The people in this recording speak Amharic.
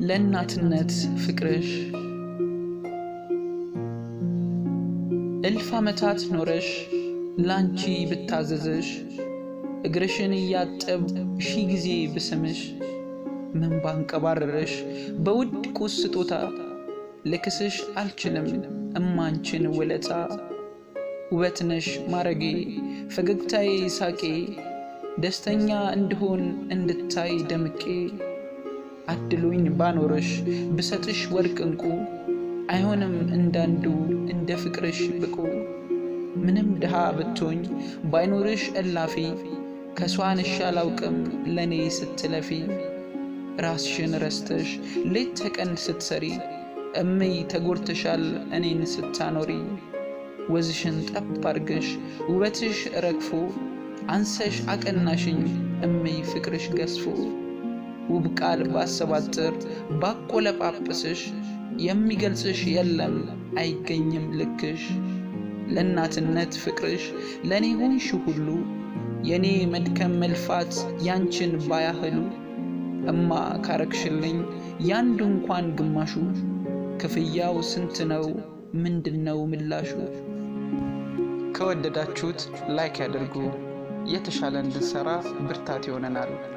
ለእናትነት ፍቅርሽ እልፍ ዓመታት ኖረሽ ላንቺ ብታዘዝሽ እግርሽን እያጠብ ሺህ ጊዜ ብስምሽ ምን ባንቀባረረሽ በውድ ቁስ ስጦታ ልክስሽ አልችልም እማንችን ውለታ ውበት ነሽ ማረጌ ፈገግታዬ ሳቄ ደስተኛ እንድሆን እንድታይ ደምቄ አድሎኝ ባኖረሽ ብሰጥሽ ወርቅ እንቁ አይሆንም እንዳንዱ እንደ ፍቅርሽ ብቁ ምንም ድሃ ብትሆኝ ባይኖርሽ እላፊ ከሷንሽ አላውቅም ለእኔ ስትለፊ ራስሽን ረስተሽ ሌት ተቀን ስትሰሪ እምይ ተጎድተሻል እኔን ስታኖሪ ወዝሽን ጠብ አርገሽ ውበትሽ ረግፎ አንሰሽ አቀናሽኝ እምይ ፍቅርሽ ገዝፎ ውብ ቃል ባሰባጥር ባቆለጳጵስሽ የሚገልጽሽ የለም አይገኝም ልክሽ ለእናትነት ፍቅርሽ ለእኔ ሆንሽ ሁሉ የእኔ መድከም መልፋት ያንችን ባያህሉ እማ ካረግሽልኝ ያንዱ እንኳን ግማሹ ክፍያው ስንት ነው? ምንድን ነው ምላሹ? ከወደዳችሁት ላይክ ያድርጉ። የተሻለ እንድንሰራ ብርታት ይሆነናል።